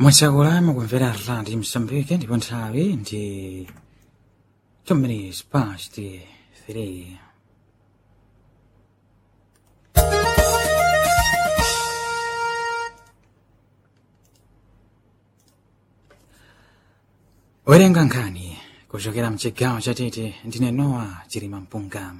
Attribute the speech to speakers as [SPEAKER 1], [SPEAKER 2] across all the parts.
[SPEAKER 1] mwachakula mukumvera radi msambike ndipo nthawi ndi two minutes past three werenga nkhani kuchokera mchigawo chatete ndine nowa chilima mpunga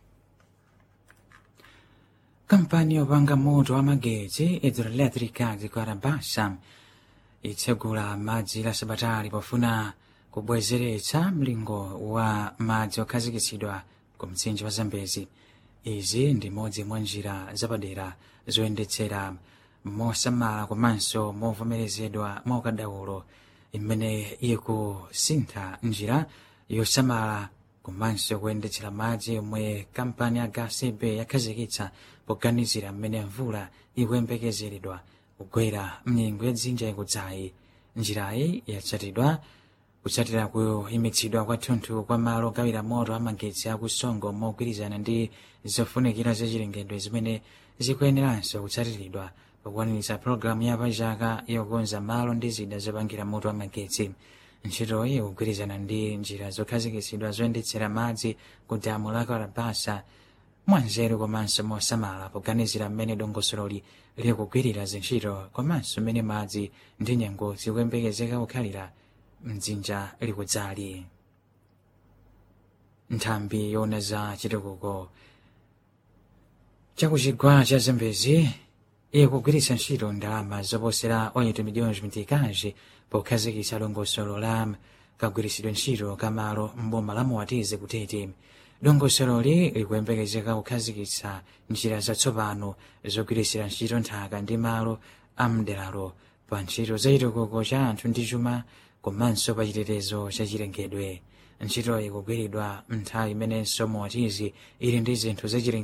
[SPEAKER 1] kampani yopanga moto wa magetsi hidroelectrica zikarabasa itsegula madzi la sabatali pofuna kubwezeretsa mlingo wa madzi okhazikitsidwa ku mtsinje wa zambezi izi ndi modzi mwa njira zapadera zoyendetsera mosamala komanso movomerezedwa mwa ukadaulo imene ikusintha njira yosamala komanso kuyendetsera madzi yomwe kampani ya gasb yakhazikitsa poganizira mmene mvula ikuyembekezeredwa kugwera mnyengo ya dzinja ikudzayi njirayi yatsatidwa kutsatira kuyimitsidwa kwathunthu kwa malo ogawira moto amagetsi akusongo mogwirizana ndi zofunikira zachilengedwe zimene zikuyeneranso kutsatiridwa pokwaniritsa pologalamu ya pachaka yokonza malo ndi zida zopangira moto amagetsi ntchitoyi ikugwirizana ndi njira zokhazikitsidwa zoyendetsera madzi ku damu la karabasa mwanzeru komanso mosamala poganizira mmene dongosololi likugwirira zintchito komanso mmene madzi ndi nyengo zikuyembekezeka kukhalira mdzinja likudzali nthambi yona za chitukuko chakuchigwa cha zambezi ikugwiritsa ntchito ndalama zoposera 8 miliyoni mitikazi pokhazikitsa dongosolo la kagwiritsidwe ntchito kamalo mboma la moatize kutete dongosololi likuyembekezeka kukhazikitsa njira zatsopano zogwiritsira ntchito nthaka ndi malo amderalo pa ntchito za chitukuko cha anthu ndi chuma komanso pa chitetezo cha chilengedwe ntchito ikugwiridwa nthawi imenenso moatizi ili ndi zinthu zachilengedwe